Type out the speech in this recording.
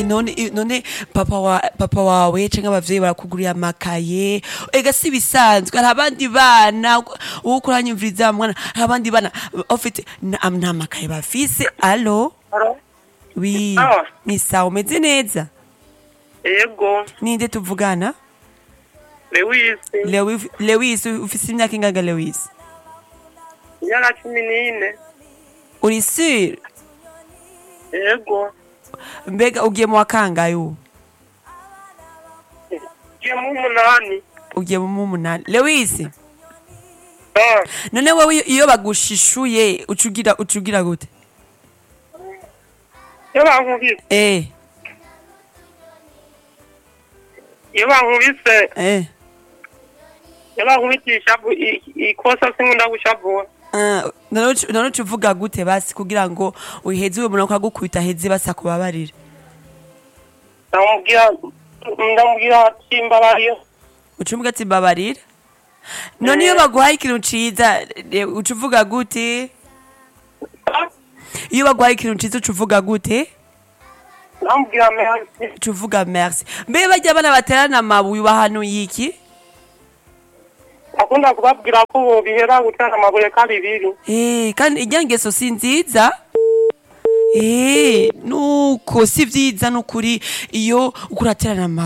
none none papa wa papa wawe canke abavyeyi barakugurira amakaye ega si bisanzwe hari abandi bana uwo kuranyumviriza mwana hari abandi bana ufite nta nta makaye bafise alo Alo? wi Sawa. ni sawa umeze neza Yego, ninde tuvugana Lewis, Lewi- lewis ufise imyaka ingaga lewis imyaka cumi n'ine. uri sur Yego, mbega ugiye mu wa kangahe ubu ngiye mu umunani. ugiye mu umunani lewis Ah, none wowe iyo bagushishuye ucugira ucugira gute iyo bankubise, eh iyo bankubise, eh iyo bankubitisha bu- i- ikosa sinkunda gushavura. Ah, none ucu- none uca uvuga gute basi kugira ngo uheze uwo muntu akagukubita aheze basa kubabarira Ndamubwira, ndamubwira ati mbabarira. uca uvuga ati mbabarira none iyo baguhaye ikintu ciza eh, uca uvuga gute iyo baguhaye ikintu ciza uca uvuga gute Ndamubwira merci. uca uvuga merci mbe bajya abana baterana amabuye ubahanuye iki Akunda kubabwira ko ubu bihera gutera amabuye kabiri. Eh, kandi ijya ngeso si nziza Eh, nuko si vyiza nukuri iyo ukuraterana amabuye